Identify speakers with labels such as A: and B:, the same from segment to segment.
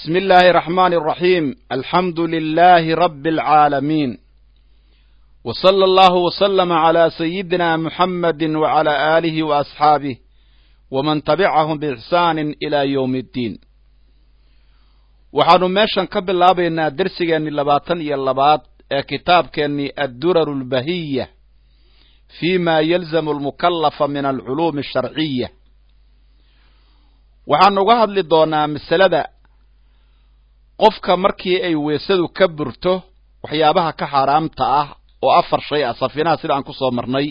A: بسم الله الرحمن الرحيم الحمد لله رب العالمين وصلى الله وسلم على سيدنا محمد وعلى آله وأصحابه ومن تبعهم بإحسان إلى يوم الدين waxaanu meeshan ka bilaabaynaa dersigeennii labaatan iyo labaad ee kitaabkeennii adduraru lbahiya fi ma yalzamu almukallafa min alculuumi asharciya waxaanu uga hadli doonaa masalada qofka markii ay weesadu ka burto waxyaabaha ka xaaraamta ah oo afar shay ah safinaha sida aan ku soo marnay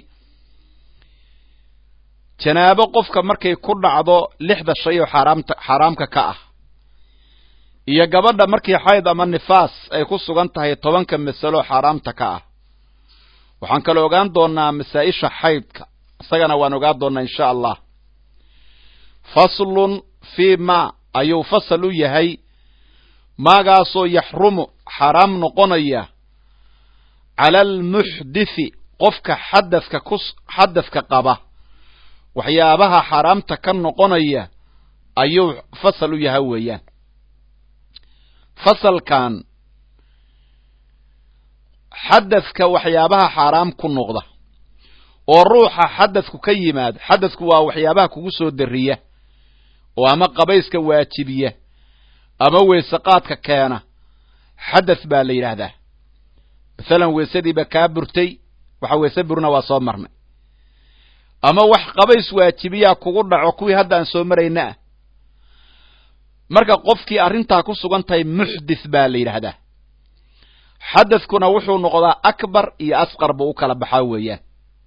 A: janaabo qofka markay ku dhacdo lixda shay oo xaaraamta xaaraamka ka ah iyo gabadha markii xayd ama nifaas ay ku sugan tahay tobanka masalo xaaraamta ka ah waxaan kale ogaan doonaa masaa-isha xaydka isagana waan ogaan doonaa insha allah faslun fii ma ayuu fasal u yahay maagaasoo yaxrumu xaaraam noqonaya cala almuxdithi qofka xadadka ku xadadka qaba waxyaabaha xaaraamta ka noqonaya ayuu fasal u yahay weeyaan fasalkan xadadka waxyaabaha xaaraam ku noqda oo ruuxa xadadku ka yimaad xadadku waa waxyaabaha kugu soo dariya oo ama qabayska waajibiya ama weeseqaadka keena xadath baa la yidhaahdaa masalan weesadiiba kaa burtay waxa weese burna waa soo marnay ama wax qabays waajibiyaa kugu dhaco kuwii hadda aan soo marayna ah marka qofkii arrintaa ku sugan tahay muxdith baa la yidhaahdaa xadathkuna wuxuu noqdaa akbar iyo asqar buu u kala baxaa weeyaan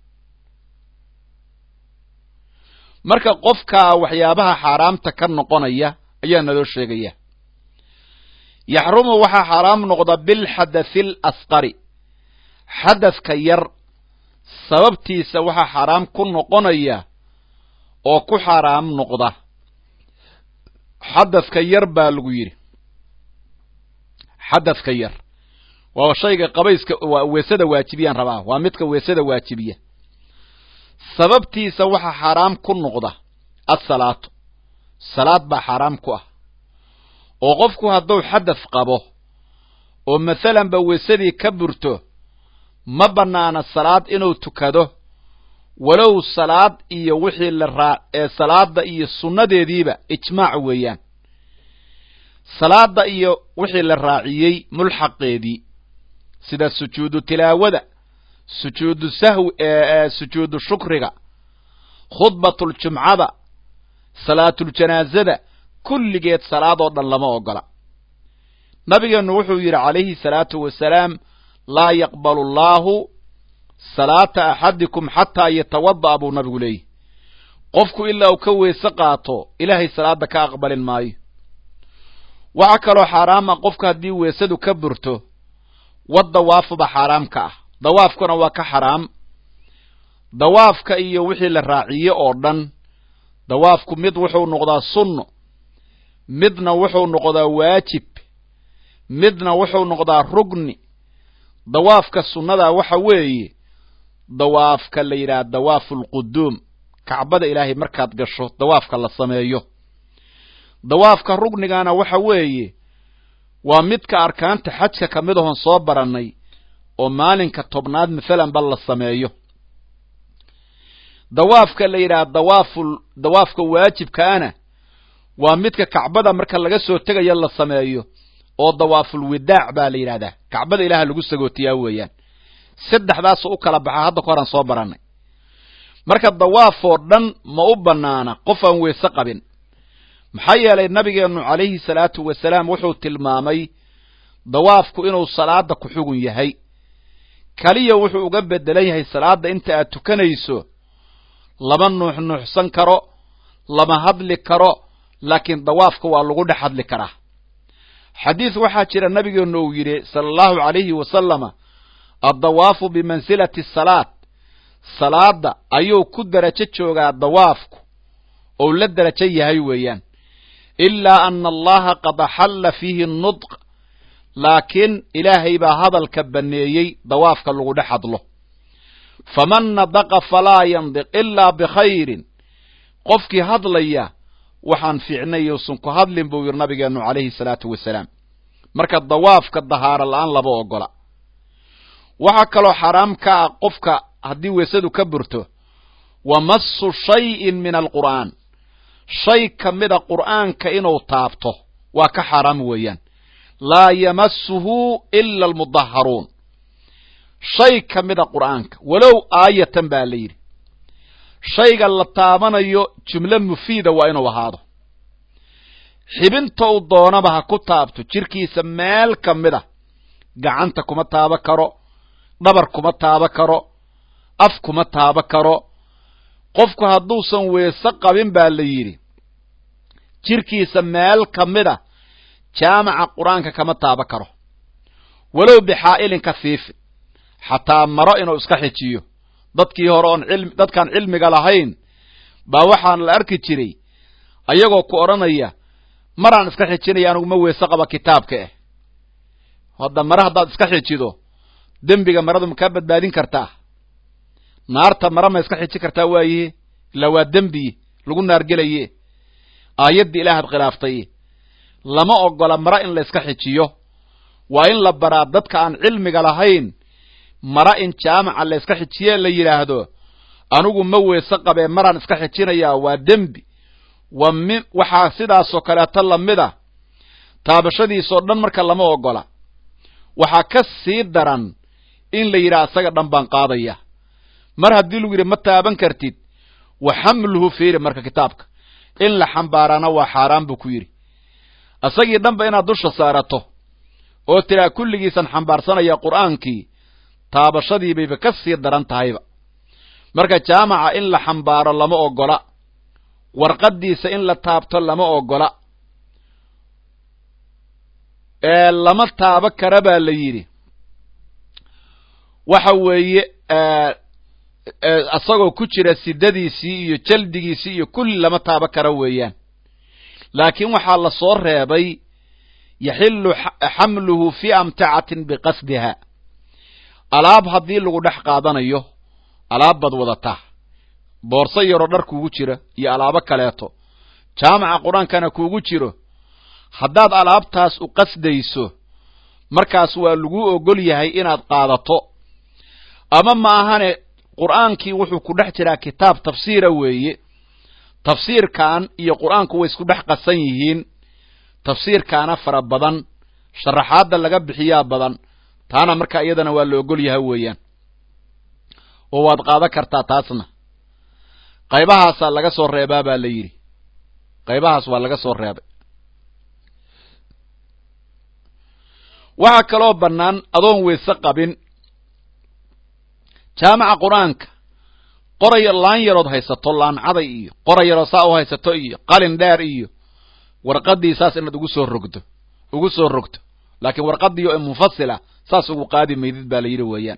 A: marka qofkaa waxyaabaha xaaraamta ka noqonaya ayaa naloo sheegaya yaxrumu waxaa xaaraam noqda bilxadathi alasqari xadathka yar sababtiisa waxaa xaaraam ku noqonaya oo ku xaaraam noqda xadathka yar baa lagu yidhi xadathka yar waa shayga qabayska weesada waajibiyaan rabaa waa midka weesada waajibiya sababtiisa waxaa xaaraam ku noqda assalaatu salaad baa xaaraam ku ah oo qofku hadduu xadath qabo oo masalanba weesadii ka burto ma bannaana salaad inuu tukado walow salaad iyo wixii la raa ee salaada iyo sunnadeediiba ijmaac weeyaan salaada iyo wixii la raaciyey mulxaqeedii sida sujuudu tilaawada sujuudu sahwi sujuudu shukriga khudbatuljumcada salaatuljanaasada kulligeed salaadoo dhan lama ogola nabigeennu wuxuu yidhi calayhi salaatu wasalaam laa yaqbalu allaahu salaata axadikum xataa yatawada'a buu nabigu leeyahy qofku ilaa uu ka weese qaato ilaahay salaada ka aqbalin maayo waxaa kaloo xaaraam ah qofka haddii weesadu ka burto wad dawaafuba xaaraam ka ah dawaafkuna waa ka xaraam dawaafka iyo wixii la raaciye oo dhan dawaafku mid wuxuu noqdaa sunno midna wuxuu noqdaa waajib midna wuxuu noqdaa rugni dawaafka sunnadaa waxa weeye dawaafka la yidhaha dawaafu alquduum kacbada ilaahay markaad gasho dawaafka la sameeyo dawaafka rugnigana waxa weeye waa midka arkaanta xajka ka mid ahon soo barannay oo maalinka tobnaad mathalan ba la sameeyo dawaafka la yidhaha dawaaful dawaafka waajibkaana waa midka kacbada marka laga soo tegayo la sameeyo oo dawaaful widaac baa la yidhahdaa kacbada ilaaha lagu sagootiyaa weeyaan saddexdaasoo u kala baxa hadda ka horaan soo barannay marka dawaafoo dhan ma u bannaana qof aan weese qabin maxaa yeelay nabigeennu calayhi salaatu wasalaam wuxuu tilmaamay dawaafku inuu salaada ku xugun yahay kaliya wuxuu uga beddelan yahay salaadda inta aad tukanayso lama nuuxnuuxsan karo lama hadli karo laakiin dawaafka waa lagu dhex hadli karaa xadiis waxaa jira nabigeennu uu yidhi sala allahu calayhi wasalama addawaafu bimansilati asalaad salaadda ayuu ku derajo joogaa dawaafku ou la derajo yahay weeyaan ilaa ana allaha qad axalla fiihi nudq laakiin ilaahay baa hadalka banneeyey dawaafka lagu dhex hadlo faman nadaqa falaa yandiq ilaa bikhayrin qofkii hadlaya waxaan fiicnay uusan ku hadlin buu yidhi nabigeennu calayhi salaatu wasalaam marka dawaafka dahaaro la-aan laba ogola waxaa kaloo xaaraam ka ah qofka haddii weysadu ka burto wa massu shayin min alqur'aan shay ka mida qur'aanka inuu taabto waa ka xaaraam weeyaan laa yamassuhu ila almudaharuun shay ka mida qur'aanka walow aayatan baa la yidhi shayga la taabanayo jumlo mufiida waa inuu ahaado xibinta uu doonaba ha ku taabto jirkiisa meel ka mid a gacanta kuma taaba karo dhabar kuma taaba karo af kuma taaba karo qofku hadduusan weese qabin baa la yidhi jirkiisa meel ka mid a jaamaca qur-aanka kama taaba karo walow bixaa'ilin kafiifin xataa maro inuu iska xijiyo dadkii hore oon cilmi dadkaan cilmiga lahayn baa waxaan la arki jiray ayagoo ku odhanaya maraan iska xijinaya anugu ma weese qaba kitaabka eh hadda mare haddaad iska xijido dembiga maradu ma kaa badbaadin kartaa naarta mare ma iska xiji kartaa waaye ilaa waa dembi lagu naargelaye aayaddii ilaahaad khilaaftay lama ogola mare in la iska xijiyo waa in la baraa dadka aan cilmiga lahayn mara in jaamaca la iska xijiye la yidhaahdo anigu ma weese qabee maraan iska xijinayaa waa dembi wa mi waxaa sidaasoo kaleeto lamid a taabashadiisoo dhan marka lama ogola waxaa ka sii daran in la yidhaha isaga dhan baan qaadaya mar haddii lagu yidhi ma taaban kartid wa xamluhu fiiri marka kitaabka in la xambaaraana waa xaaraan buu ku yidhi isagii dhanba inaad dusha saarato oo tiraa kulligiisan xambaarsanaya qur'aankii taabashadii bayba ka sii daran tahayba marka jaamaca in la xambaaro lama ogola warqaddiisa in la taabto lama ogola ee lama taabo kara baa la yidhi waxa weeye isagoo ku jira sidadiisii iyo jaldigiisii iyo kulli lama taabo kara weeyaan laakiin waxaa la soo reebay yaxillu xamluhu fii amtacatin biqasdiha alaab haddii lagu dhex qaadanayo alaab baad wadataa boorso yaroo dhar kuugu jira iyo alaabo kaleeto jaamaca qur-aankana kuugu jiro haddaad alaabtaas u qasdayso markaas waa laguu ogol yahay inaad qaadato ama ma ahane qur'aankii wuxuu ku dhex jiraa kitaab tafsiira weeye tafsiirkan iyo qur'aanku way isku dhex qasan yihiin tafsiirkaana fara badan sharaxaadda laga bixiyaa badan taana marka iyadana waa la ogol yahay weeyaan oo waad qaadan kartaa taasna qaybahaasaa laga soo reebaa baa la yidhi qaybahaas waa laga soo reebay waxaa kaloo bannaan adoon weyse qabin jaamaca qur-aanka qoray laan yarood haysato laancaday iyo qoray yaroo saa u haysato iyo qalin dheer iyo warqaddii saas inaad ugu soo rogdo ugu soo rogto laakiin warqaddii oo munfasila saas ugu qaadi maydid baa la yidhi weeyaan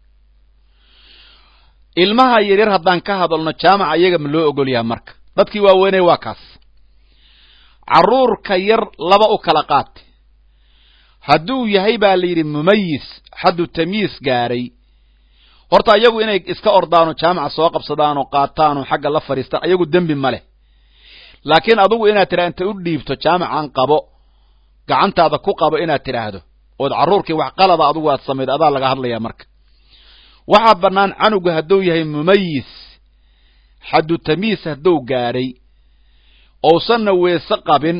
A: ilmaha yaryar haddaan ka hadalno jaamaca iyaga ma loo ogol yahay marka dadkii waaweynay waa kaas carruurka yar laba u kala qaate hadduu yahay baa la yidhi mumayis xaddu tamyiis gaaray horta iyagu inay iska ordaano jaamaca soo qabsadaan oo qaataan oo xagga la fadhiistaan ayagu dembi ma leh laakiin adugu inaad tidhaa inta u dhiibto jaamacan qabo gacantaada ku qabo inaad tidhaahdo ood carruurkii wax qalada adugu aad samayd adaa laga hadlayaa marka waxaa bannaan canugu hadduu yahay mumayis xaddu tamyiis hadduu gaadhay ousanna weese qabin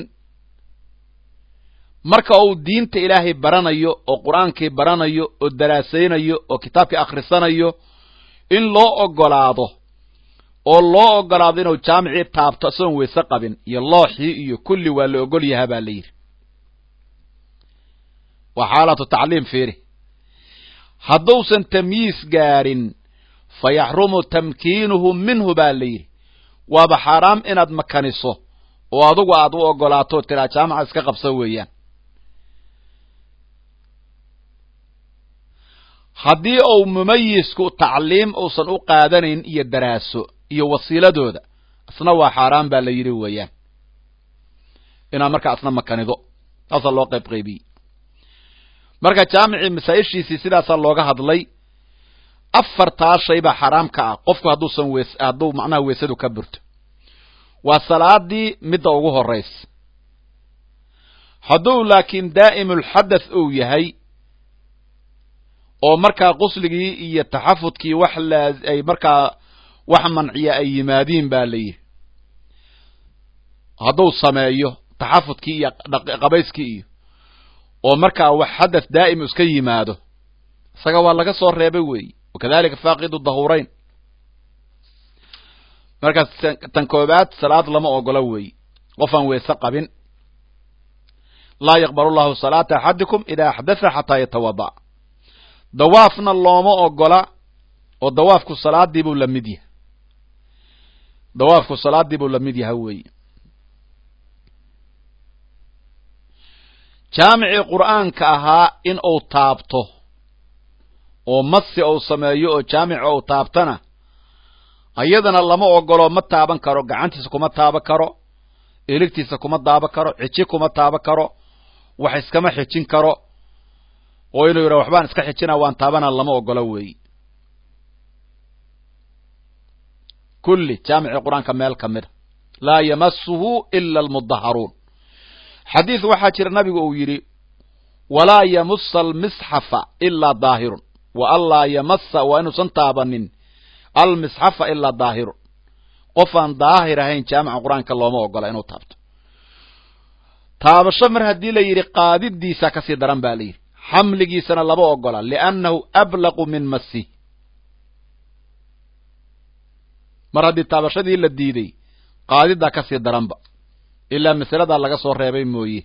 A: marka uu diinta ilaahay baranayo oo qur-aankii baranayo oo daraasaynayo oo kitaabkii akhrisanayo in loo ogolaado oo loo ogolaado inuu jaamicii taabto isagoon weyse qabin iyo looxii iyo kulli waa la ogol yahaa baa la yidhi waa xaalatu tacliim fiiri hadduusan tamyiis gaadhin fa yaxrumu tamkiinuhu minhu baa la yidhi waaba xaaraam inaad makaniso oo adugu aad u ogolaato tiraa jaamaca iska qabsa weeyaan haddii uu mumayisku tacliim uusan u qaadanayn iyo daraaso iyo wasiiladooda isna waa xaaraan baa la yidhi weeyaan inaad markaa isna makanido taasaa loo qayb qaybiyey marka jaamicii masaa-ishiisii sidaasaa looga hadlay afartaa shay baa xaraam ka ah qofku hadduusan wees hadduu macnaha weesadu ka burto waa salaadii midda ugu horaysa hadduu laakiin daa'imulxadath uu yahay oo markaa qusligii iyo taxafudkii wax ay markaa wax manciya ay yimaadiin baa la yidhi hadduu sameeyo taxafudkii iyo qabayskii iyo oo markaa wax xadath daa'im iska yimaado isaga waa laga soo reebay weeye wakadalika faaqidu dahurayn markaas tan koobaad salaad lama ogola weeye qofaan weese qabin laa yaqbal llahu salaata axadikum idaa axdatha xataa yatawada dawaafna looma ogola oo dawaafku salaadii buu la mid yahay dawaafku salaadii buu la mid yahay weeye jaamicii qur'aanka ahaa in uu taabto oo masi uu sameeyo oo jaamica uu taabtana ayadana lama ogolo ma taaban karo gacantiisa kuma taaban karo eligtiisa kuma taaban karo xiji kuma taaban karo wax iskama xijin karo oo inuu yidha waxbaan iska xijina waan taabana lama ogola weeyi kulli jaamicii qur-aanka meel ka mida laa yamasuhu ila almudaharuun xadiid waxaa jira nabigu uu yidhi walaa yamusa almisxafa ilaa daahirun wa anlaa yamasa waa inuusan taabanin almisxafa ilaa daahirun qofaan daahir ahayn jaamica qur-aanka looma ogola inuu taabto taabasho mar haddii la yidhi qaadidiisa kasii daran ba la yidhi xamligiisana lama ogola liannahu ablaqu min masi mar haddii taabashadii la diiday qaadidaa kasii daranba ilaa masaladaa laga soo reebay mooye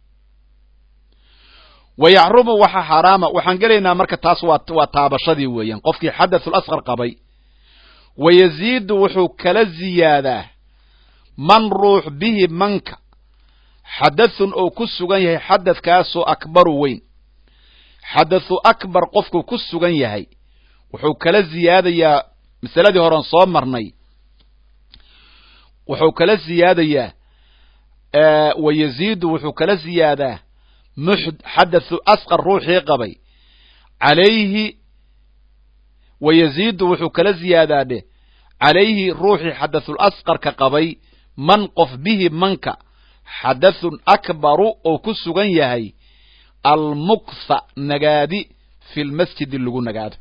A: wa yaxrumu waxa xaaraama waxaan gelaynaa marka taas waa waa taabashadii weeyaan qofkii xadathul asqar qabay wa yaziidu wuxuu kala ziyaadaa man ruux bihi manka xadathun oo ku sugan yahay xadathkaasoo akbaru weyn xadathu akbar qofku ku sugan yahay wuxuu kala ziyaadayaa masaladii horean soo marnay wuxuu kala ziyaadayaa wa yaziidu wuxuu kala ziyaadaa xadathu asqar ruuxii qabay calayhi wa yaziidu wuxuu kala ziyaadaa dheh calayhi ruuxii xadathul asqarka qabay man qof bihi manka xadathun akbaru oo ku sugan yahay almuktha nagaadi fi lmasjidi lagu nagaado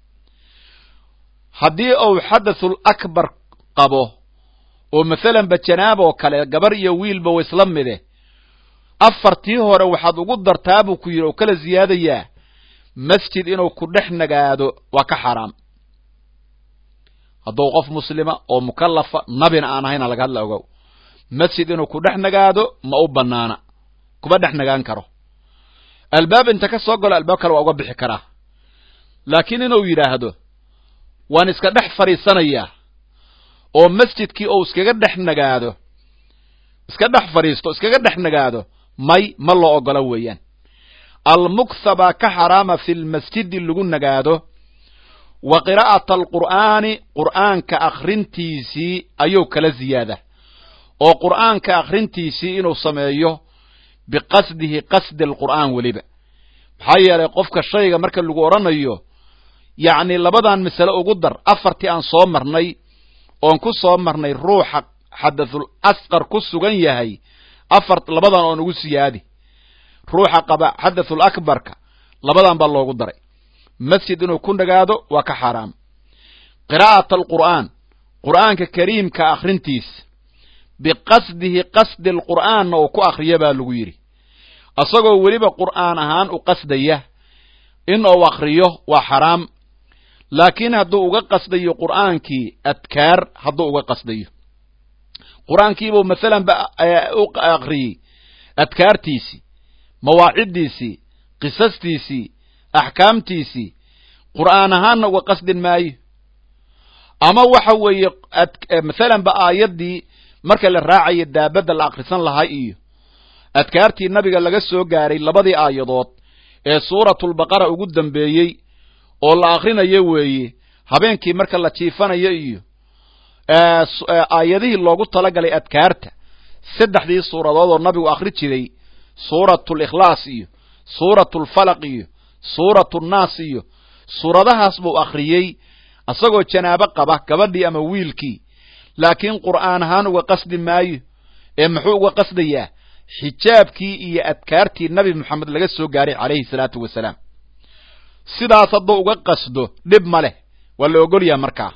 A: haddii uu xadathul akbar qabo oo masalanba janaab oo kale gabar iyo wiilba wa isla mide afartii hore waxaad ugu dartaa buu ku yidhi oo kala ziyaadayaa masjid inuu ku dhex nagaado waa ka xaaraam hadduu qof muslima oo mukallafa nabina aan ahayna laga hadla ogow masjid inuu ku dhex nagaado ma u banaana kuma dhex nagaan karo albaab inta ka soo galo albaab kale waa uga bixi karaa laakiin inuu yidhaahdo waan iska dhex fadhiisanayaa oo masjidkii ou iskaga dhex nagaado iska dhex fadhiisto iskaga dhex nagaado may ma loo ogola weeyaan almuktha baa ka xaraama fi lmasjidi lagu nagaado wa qiraa'ata alqur'aani qur'aanka akhrintiisii ayuu kala ziyaada oo qur'aanka akhrintiisii inuu sameeyo biqasdihi qasdi alqur'aan weliba maxaa yeelay qofka shayga marka lagu odhanayo yacni labadan masale ugu dar afartii aan soo marnay oon ku soo marnay ruuxa xadathul asqar ku sugan yahay afar labadan oon ugu siyaadi ruuxa qaba xadathul akbarka labadan baa loogu daray masjid inuu ku nagaado waa ka xaaraam qiraa'at alqur'aan qur'aanka kariimka akhrintiisa biqasdihi qasdi alqur'aanna uu ku akhriya baa lagu yidhi isagoo weliba qur'aan ahaan u qasdaya in uu akhriyo waa xaraam laakiin hadduu uga qasdayo qur'aankii adkaar hadduu uga qasdayo qur'aankiibuu masalan ba u akhriyey adkaartiisii mawaaciddiisii qisastiisii axkaamtiisii qur'aan ahaanna uga qasdin maayo ama waxa weeye masalan ba aayaddii marka la raacayo daabadda la akhrisan lahaa iyo adkaartii nabiga laga soo gaaray labadii aayadood ee suuratulbaqara ugu dambeeyey oo la akhrinayo weeye habeenkii marka la jiifanayo iyo aayadihii loogu talagalay adkaarta saddexdii suuradood oo nabigu akhri jiray suuratulikhlaas iyo suuratulfalaq iyo suuratunaas iyo suuradahaas buu akhriyey isagoo janaabo qaba gabadhii ama wiilkii laakiin qur'aan ahaan uga qasdi maayo ee muxuu uga qasdayaa xijaabkii iyo adkaartii nabi moxamed laga soo gaaray calayhi salaatu wasalaam sidaas hadduu uga qasdo dhib ma leh waa la ogolyaha markaa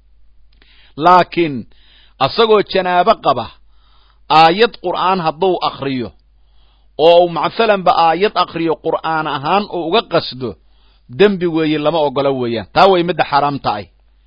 A: laakiin asagoo janaabo qaba aayad qur'aan hadduu akriyo oo masalanba aayad akriyo qur'aan ahaan uu uga qasdo dembi weeye lama ogolo weeyaan taa way midda xaaraamta ay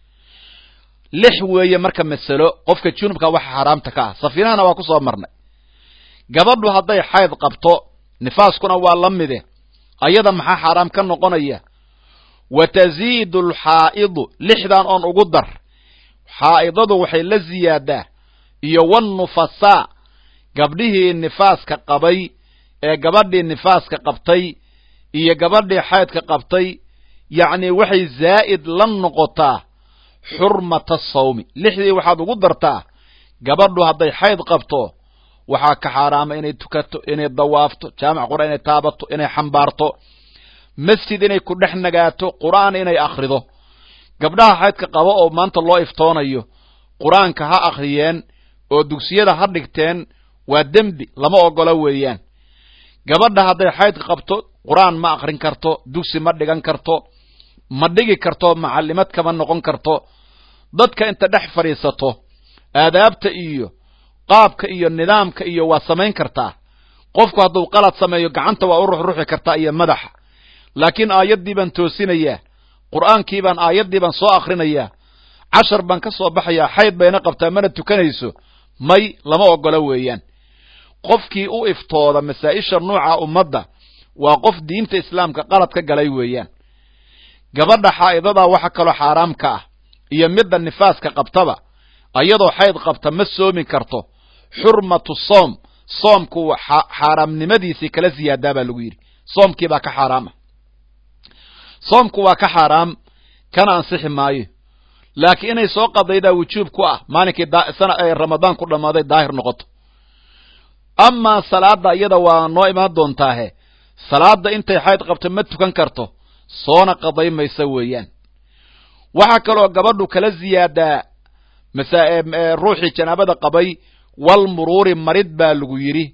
A: lix weeye marka masalo qofka junubka waxa xaaraamta ka ah safiinahana waa ku soo marnay gabadhu hadday xayd qabto nifaaskuna waa la mide ayada maxaa xaaraam ka noqonaya wa taziidu alxaa'idu lixdan oon ugu dar xaa'idadu waxay la ziyaadaa iyo wannufasaa gabdhihii nifaaska qabay ee gabadhii nifaaska qabtay iyo gabadhii xaydka qabtay yacni waxay zaa'id la noqotaa xurmata sawmi lixdii waxaad ugu dartaa gabadhu hadday xayd qabto waxaa ka xaaraama inay tukato inay dawaafto jaamac qur'aan inay taabato inay xambaarto masjid inay ku dhex nagaato qur'aan inay akhrido gabdhaha xaydka qabo oo maanta loo iftoonayo qur-aanka ha akhriyeen oo dugsiyada ha dhigteen waa dembi lama ogola weeyaan gabadha hadday xaydka qabto qur-aan ma akhrin karto dugsi ma dhigan karto ma dhigi karto macallimad kama noqon karto dadka inta dhex fadhiisato aadaabta iyo qaabka iyo nidaamka iyo waa samayn kartaa qofku hadduu qalad sameeyo gacanta waa u ruxruxi kartaa iyo madaxa laakiin aayaddii baan toosinayaa qur'aankii baan aayaddii baan soo akhrinayaa cashar baan ka soo baxayaa xayd bayna qabtaa mana tukanayso may lama ogola weeyaan qofkii u iftooda masaa'isha nuuca ummadda waa qof diinta islaamka qalad ka galay weeyaan gabadha xaa'idadaa waxa kaloo xaaraam ka ah iyo midda nifaaska qabtaba ayadoo xayd qabta ma soomi karto xurmatu soom soomku xaaraamnimadiisii kala siyaadaa baa lagu yidhi soomkii baa ka xaaraam ah soomku waa ka xaaraam kana ansixi maayo laakiin inay soo qadaydaa wujuub ku ah maalinkii sana ee ramadaan ku dhammaaday daahir noqoto amaa salaadda iyada waa noo imaan doontaahe salaadda intay xayd qabto ma tukan karto soona qaday maysa weeyaan waxaa kaloo gabadhu kala ziyaadaa ruuxii janaabada qabay wal muruuri marid baa lagu yidhi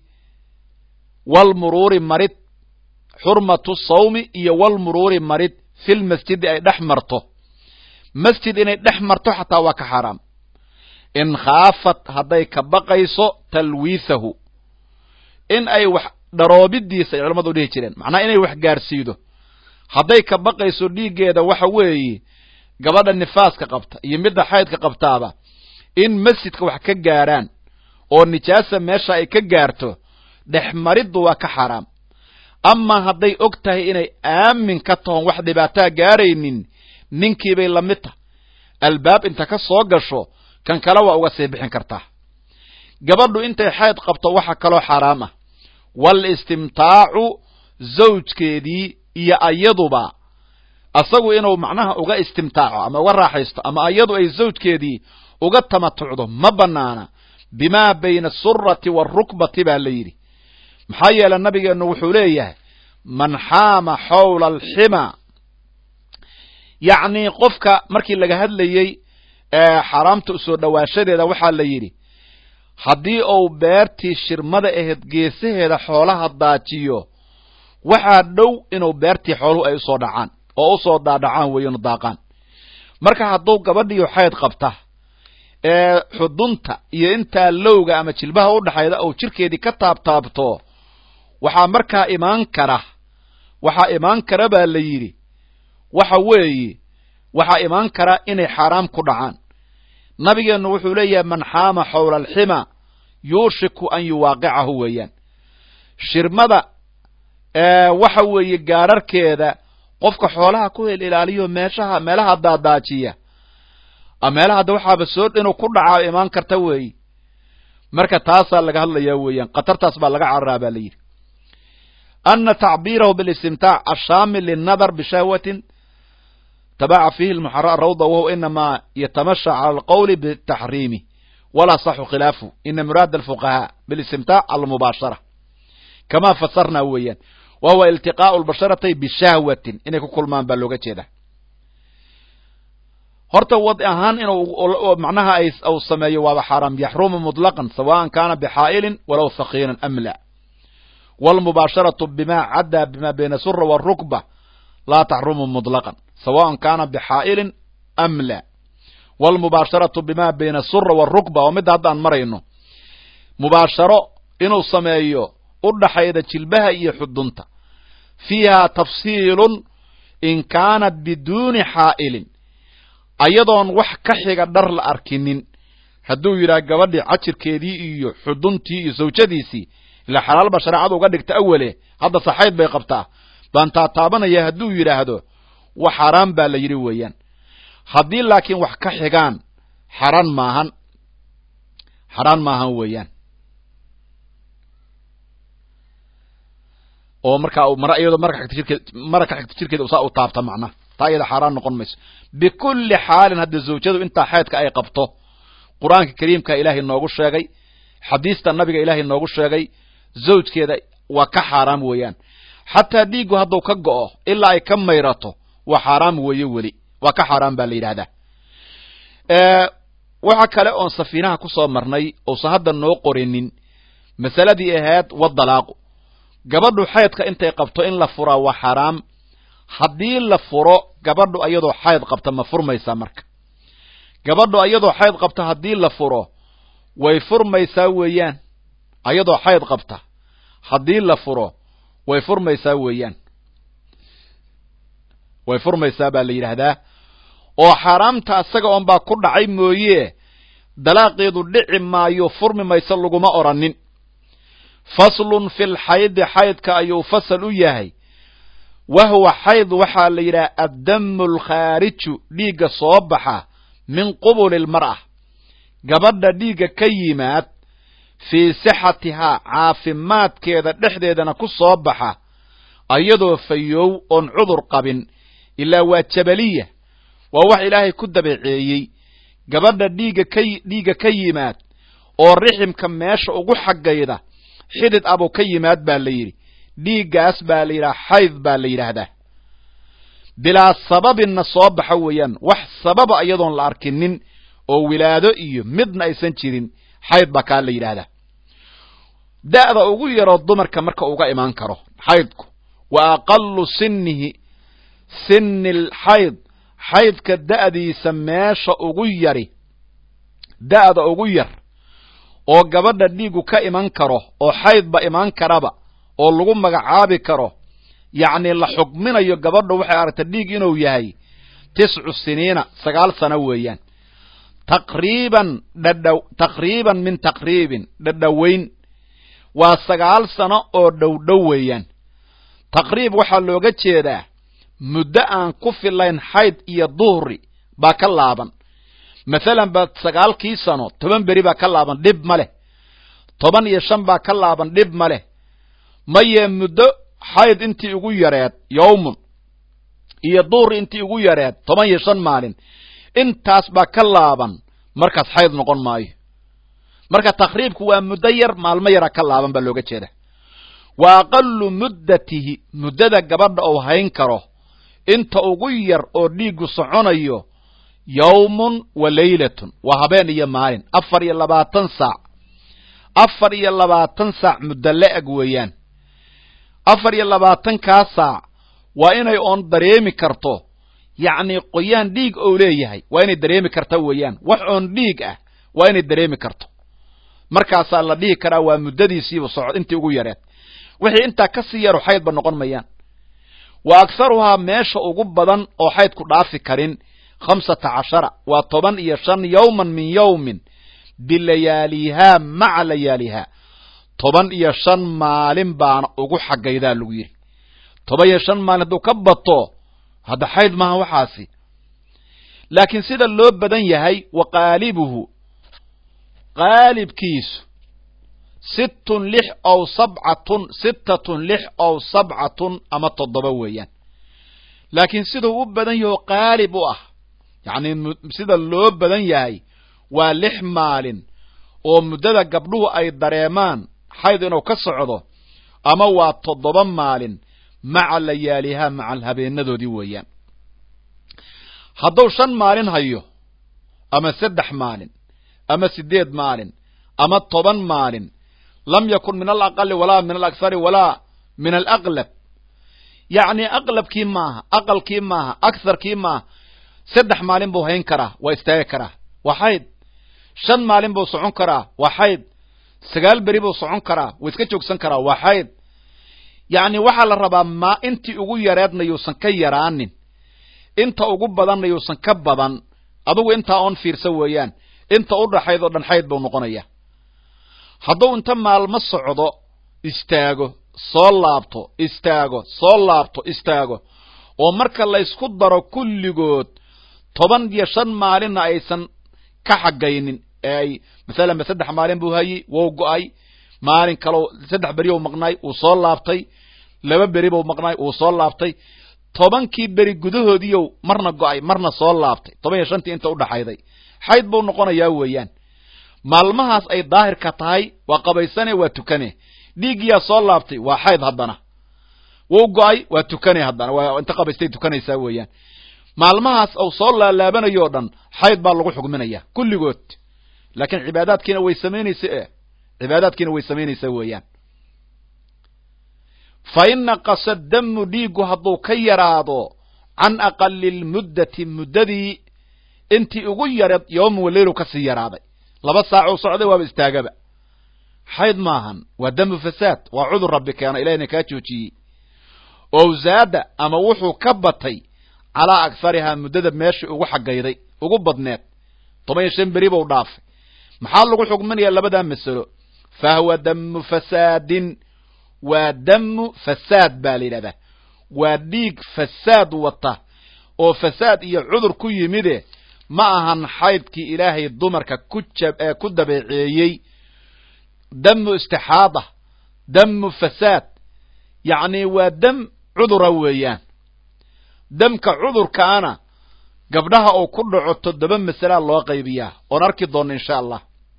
A: wal muruuri marid xurmatu sawmi iyo wal muruuri marid fil masjidi ay dhex marto masjid inay dhex marto xataa waa ka xaaraam in khaafat hadday ka baqayso talwiisahu in ay wax dharoobidiisa ay culamadu dhihi jireen macnaha inay wax gaarsiido hadday ka baqayso dhiiggeeda waxa weeye gabadha nifaaska qabta iyo midda xaydka qabtaaba in masjidka wax ka gaarhaan oo nijaasa meesha ay ka gaarto dhexmariddu waa ka xaaraam amaa hadday og tahay inay aamin ka tahon wax dhibaataa gaaraynin ninkiibay la mid tahay albaab inta ka soo gasho kan kale waa uga sii bixin kartaa gabadhu intay xayd qabto waxa kaloo xaaraam ah wal istimtaacu zawjkeedii iyo ayaduba asagu inuu macnaha uga istimtaaco ama uga raaxaysto ama ayadu ay zawjkeedii uga tamatucdo ma banaana bimaa bayna asurati waalrukbati baa la yidhi maxaa yeele nabigeennu wuxuu leeyahay man xaama xawla alxima yacnii qofka markii laga hadlayey xaaraamta usoo dhowaashadeeda waxaa la yidhi haddii uu beertii shirmada ahayd geesaheeda xoolaha daajiyo waxaa dhow inuu beertii xooluhu ay usoo dhacaan oo usoo daadhacaan weeyanu daaqaan marka hadduu gabadhiyo xayd qabta ee xudunta iyo intaa lowga ama jilbaha u dhaxayda uu jirkeedii ka taabtaabto waxaa markaa imaan kara waxaa imaan kara baa la yidhi waxa weeye waxaa imaan kara inay xaaraam ku dhacaan nabigeennu wuxuu leeyahay man xaama xawla alxima yuushiku an yuwaaqicahu weeyaan shirmada waxa weeye gaararkeeda qofka xoolaha ku hel ilaaliyo meeshaha meelaha daadaajiya meelaha hadda waxaaba soo inuu ku dhacaa imaan karta weeye marka taasaa laga hadlayaa weeyaan khatartaas baa laga cararaa baa la yidhi ana tacbiirahu bilistimtaac ashaamil linnadar bishahwatin tabaca fiihi lmuxara rawda wahuwa inamaa yatamasha cala alqowli bitaxriimi walaa saxu khilaafu ina muraada alfuqahaa bilistimtaac almubaashara kamaa fasarnaa weeyaan wa huwa iltiqaau lbasharatay bishahwatin inay ku kulmaan baa looga jeeda horta wad ahaan inuu macnaha ay uu sameeyo waaba xaaraam yaxrumu muطlaqan sawaan kana bxaa'ilin walow hakiinan am la wاlmubaasharatu bima caddaa bima bayna sura wالrukba laa taxrumu muطlaqan sawaan kana bxaa'ilin am la wاlmubaasharatu bima bayna sura wالrukba oo midda hadda aan marayno mubaasharo inuu sameeyo u dhaxayda jilbaha iyo xudunta fiiha tafsiilun in kaanat biduuni xaa'ilin ayadoon wax ka xiga dhar la arkinin hadduu yidhaha gabadhii cajirkeedii iyo xuduntii iyo sawjadiisii ilaa xalaalba shareecada uga dhigta awale hadda saxayd bay qabtaa baan taataabanaya hadduu yidhaahdo wax xaaraan baa la yidhi weeyaan haddii laakiin wax ka xigaan xaraan maahan xaraan maahan weeyaan oo markaa mara iyadoo mara ka xigta jirkeed mara ka xigta jirkeeda saa u taabta macnaha taa iyada xaaraan noqon mayso bikulli xaalin hadda zawjadu intaa xeedka ay qabto qur-aanka kariimka ilaahay noogu sheegay xadiista nabiga ilaahay noogu sheegay zawjkeeda waa ka xaaraam weeyaan xataa dhiiggu hadduu ka go'o ilaa ay ka mayrato waa xaaraam weeye weli waa ka xaaraam baa la yidhaahdaa waxa kale oon safiinaha ku soo marnay uusan hadda noo qorinin masaladii ahayd wadalaaqu gabadhu xaydka intay qabto in la furaa waa xaaraam haddii la furo gabadhu ayadoo xayd qabta ma furmaysaa marka gabadhu ayadoo xayd qabta haddii la furo way furmaysaa weeyaan ayadoo xayd qabta haddii la furo way furmaysaa weeyaan way furmaysaa baa la yidhaahdaa oo xaaraamta asaga oon baa ku dhacay mooye dalaaqeedu dhici maayo furmi mayso laguma odhanin faslun fi lxaydi xaydka ayuu fasal u yahay wa huwa xayd waxaa la yidhaha addamu alkhaariju dhiigga soo baxa min qubuli lmar'a gabadha dhiigga ka yimaad fii sixatihaa caafimaadkeeda dhexdeedana ku soo baxa ayadoo fayow oon cudur qabin ilaa waa jabaliya waa wax ilaahay ku dabeeceeyey gabadha dhiigga ka dhiigga ka yimaad oo riximka meesha ugu xaggayda xidid abuu ka yimaad baa la yidhi dhiiggaas baa la yidhaha xayd baa la yidhaahdaa bilaa sababinna soo baxa weeyaan wax sababa iyadoon la arkinin oo wilaado iyo midna aysan jirin xayd baa kaa la yidhaahdaa da'da ugu yaroo dumarka marka uga imaan karo xaydku wa aqalu sinihi sini alxayd xaydka da'diisa meesha ugu yari da'da ugu yar oo gabadha dhiigu ka iman karo oo xaydba imaan karaba oo lagu magacaabi karo yacni la xukminayo gabadha waxay aragta dhiig inuu yahay tiscu siniina sagaal sano weeyaan taqriiban dhadha taqriiban min taqriibin dhadhoweyn waa sagaal sano oo dhowdhow weeyaan taqriib waxaa looga jeedaa muddo aan ku filayn xayd iyo duhri baa ka laaban mathalan ba sagaalkii sano toban beri baa ka laaban dhib ma leh toban iyo shan baa ka laaban dhib ma leh maye muddo xayd intii ugu yareed yowmun iyo duhri intii ugu yareed toban iyo shan maalin intaas baa ka laaban markaas xayd noqon maayo marka taqriibku waa muddo yar maalmo yara ka laaban baa looga jeeda wa aqalu muddatihi muddada gabadha uu hayn karo inta ugu yar oo dhiiggu soconayo yawmun wa leylatun waa habeen iyo maalin afar iyo labaatan saac afar iyo labaatan saac muddo la-eg weeyaan afar iyo labaatankaa saac waa inay oon dareemi karto yacni qoyaan dhiig ou leeyahay waa inay dareemi karta weeyaan wax oon dhiig ah waa inay dareemi karto markaasaa la dhihi karaa waa muddadiisiiba socod intii ugu yareed wixii intaa ka sii yaru xaydba noqon mayaan wa akharuhaa meesha ugu badan oo xaydku dhaafi karin khamsata cashara waa toban iyo shan yowman min yowmin bilayaalihaa maca layaalihaa toban iyo shan maalin baana ugu xaggaydaa lagu yidhi toban iyo shan maalin hadduu ka bato hadda xayd maaha waxaasi laakiin sida loo badan yahay wa qaalibuhu qaalibkiisu sittun lix ow sabcatun sittatun lix ow sabcatun ama toddoba weeyaan laakiin siduu u badan yaho qaalib u ah yacni sida loo badan yahay waa lix maalin oo muddada gabdhuhu ay dareemaan xayd inuu ka socdo ama waa toddoba maalin maca layaalihaa maca habeenadoodii weeyaan hadduu shan maalin hayo ama saddex maalin ama siddeed maalin ama toban maalin lam yakun min alaqali walaa min alakhari walaa min alaqlab yacni aqlabkii maaha aqalkii maaha aktharkii maaha saddex maalin buu hayn karaa waa istaagi karaa waa xayd shan maalin buu socon karaa waa xayd sagaal beri buu socon karaa wuu iska joogsan karaa waa xayd yacni waxaa la rabaa maa intii ugu yareedna yuusan ka yaraanin inta ugu badanna yuusan ka badan adugu intaa oon fiirsa weeyaan inta u dhaxayd oo dhan xayd buu noqonaya hadduu inta maalmo socdo istaago soo laabto istaago soo laabto istaago oo marka laysku daro kulligood toban iyo shan maalinna aysan ka xagaynin ee ay masalan ba saddex maalin buu hayey wou go-ay maalin kaleo saddex beri u maqnaay uu soo laabtay laba beri buu maqnaay uu soo laabtay tobankii beri gudahoodiiyow marna go-ay marna soo laabtay toban iyo shantii inta udhaxayday xayd buu noqonayaa weeyaan maalmahaas ay daahirka tahay waa qabaysane waa tukane dhiiggiyaa soo laabtay waa xayd haddana wou go-ay waa tukane haddana waa inta qabaystay tukanaysaa weeyaan maalmahaas uu soo laalaabanayo o dhan xayd baa lagu xugminaya kulligood laakiin cibaadaadkiina way samaynaysa e cibaadaadkiina way samaynaysaa weeyaan fa in naqasa damu dhiiggu hadduu ka yaraado can aqali lmuddati muddadii intii ugu yareed yowma waleylu ka sii yaraaday laba saacuu socday waaba istaagaba xayd maahan waa damu fasaad waa cudur rabbi keena ilahina kaa joojiyey owsaada ama wuxuu ka batay calaa akharihaa muddada meeshii ugu xagayday ugu badneed toban iyo shan beri buu dhaafay maxaa lagu xugminayaa labadaa masalo fa huwa damu fasaadin waa damu fasaad baa la yidhahdaa waa dhiig fasaad wata oo fasaad iyo cudur ku yimide ma ahan xaydkii ilaahay dumarka ku jab ee ku dabeeceeyey damu istixaada damu fasaad yacni waa dam cudura weeyaan damka cudurkaana gabdhaha uu ku dhaco toddoba masalaa loo qaybiyaa oon arki doonno insha allah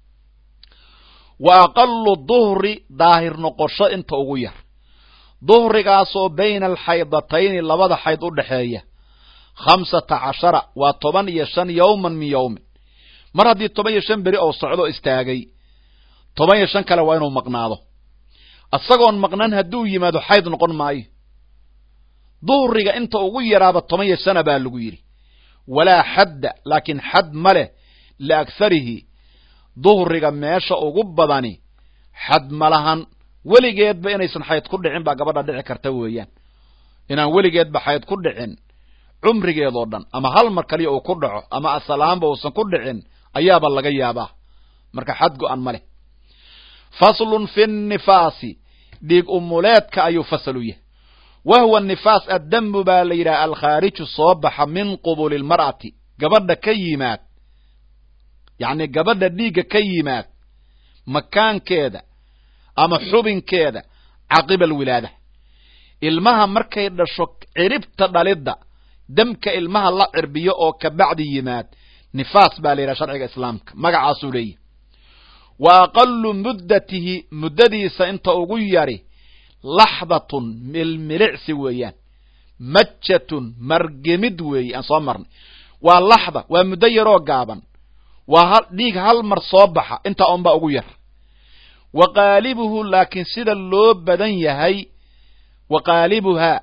A: wa aqalu duhri daahir noqosho inta ugu yar duhrigaasoo bayna alxaydatayni labada xayd u dhexeeya khamsata cashara waa toban iyo shan yowman min yowmin mar haddii toban iyo shan beri oo socdo istaagay toban iyo shan kale waa inuu maqnaado isagoon maqnan hadduu yimaado xayd noqon maayo duhriga inta ugu yaraaba toban iyo shana baa lagu yidhi walaa xadda laakiin xad ma leh liakharihi duhriga meesha ugu badani xad ma lahan weligeedba inaysan xayd ku dhicin baa gabadha dhici karta weeyaan inaan weligeedba xayd ku dhicin cumrigeedoo dhan ama hal mar kaliya uu ku dhaco ama asalahaanba uusan ku dhicin ayaaba laga yaabaa marka xad go-an ma leh faslun fi nifaasi dhiig umuleedka ayuu fasal u yahay wa huwa nifaas addamu baa la yidhaha alkhaariju soo baxa min qubuli lmar'ati gabadha ka yimaad yacni gabadha dhiigga ka yimaad makaankeeda ama xubinkeeda caqiba alwilaada ilmaha markay dhasho ciribta dhalidda damka ilmaha la cirbiyo oo kabacdi yimaad nifaas baa la yidhaha sharciga islaamka magacaasuu leeyahy wa aqalu muddatihi muddadiisa inta ugu yari laxdatun milmilicsi weeyaan majatun margemid weeye aan soo marnay waa laxda waa muddo yaroo gaaban waa dhiig hal mar soo baxa intaa unbaa ugu yar wa qaalibuhu laakiin sida loo badan yahay wa qaalibuhaa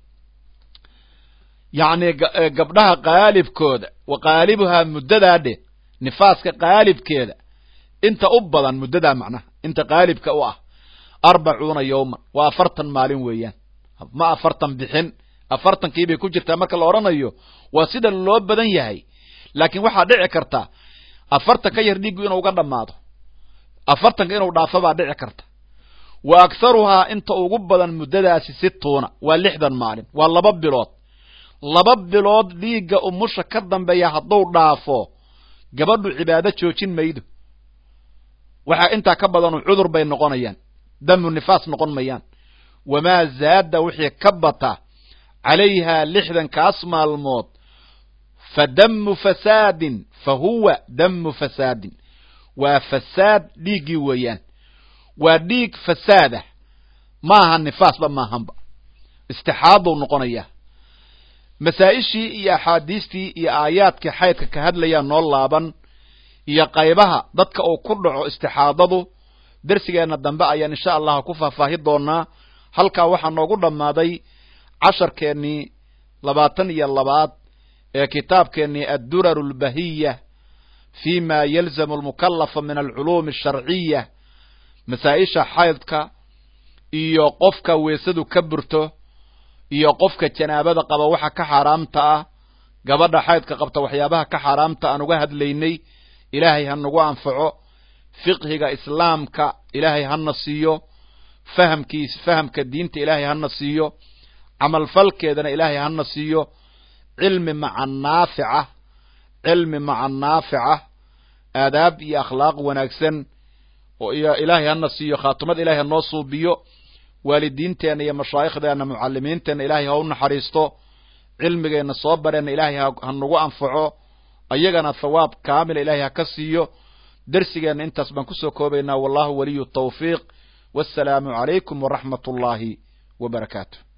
A: yacni gabdhaha qaalibkooda wa qaalibuhaa muddadaa dhe nifaaska qaalibkeeda inta u badan muddadaa macnaha inta qaalibka u ah arbacuuna yowman waa afartan maalin weeyaan ma afartan bixin afartankiibay ku jirtaa marka la odhanayo waa sida loo badan yahay laakiin waxaa dhici karta afartan ka yar dhiiggu inuu uga dhammaado afartanka inuu dhaafo baa dhici karta wa akharuhaa inta ugu badan muddadaasi situuna waa lixdan maalin waa laba bilood laba bilood dhiigga umusha ka dambeeya hadduu dhaafo gabadhu cibaado joojin maydo waxaa intaa ka badanu cudur bay noqonayaan damu nifaas noqon mayaan wamaa zaada wixii ka bata calayhaa lixdankaas maalmood fa damu fasaadin fa huwa damu fasaadin waa fasaad dhiiggii weeyaan waa dhiig fasaadah maaha nifaasba maahanba istixaadou noqonayaa masaa-ishii iyo axaadiistii iyo aayaadkii xaydka ka hadlayaa noo laaban iyo qaybaha dadka uu ku dhaco istixaadadu dersigeenna dambe ayaan insha allah ku faahfaahi doonaa halkaa waxaa noogu dhammaaday casharkeennii labaatan iyo labaad ee kitaabkeennii addurar albahiya fi ma yalzamu almukallafa min alculuumi asharciya masaa-isha xaydka iyo qofka weesadu ka burto iyo qofka janaabada qaba waxa ka xaaraamta ah gabadha xaydka qabta waxyaabaha ka xaaraamta aan uga hadlaynay ilaahay ha nagu anfaco fiqhiga islaamka ilaahay hana siiyo fahamkiis fahamka diinta ilaahay hana siiyo camalfalkeedana ilaahay hana siiyo cilmi maca naafica cilmi maca naafica aadaab iyo akhlaaq wanaagsan oo iyo ilaahay hana siiyo khaatumad ilahay hanoo suubiyo waalidiinteenna iyo mashaaikhdeenna mucalimiinteenna ilaahay ha u naxariisto cilmigeenna soo bareenna ilaahay ha nagu anfaco ayagana thawaab kaamila ilaahay ha ka siiyo dersigeenna intaas baan kusoo koobaynaa wallahu waliyu tawfiiq wassalaamu calaykum waraxmat ullaahi wa barakaatu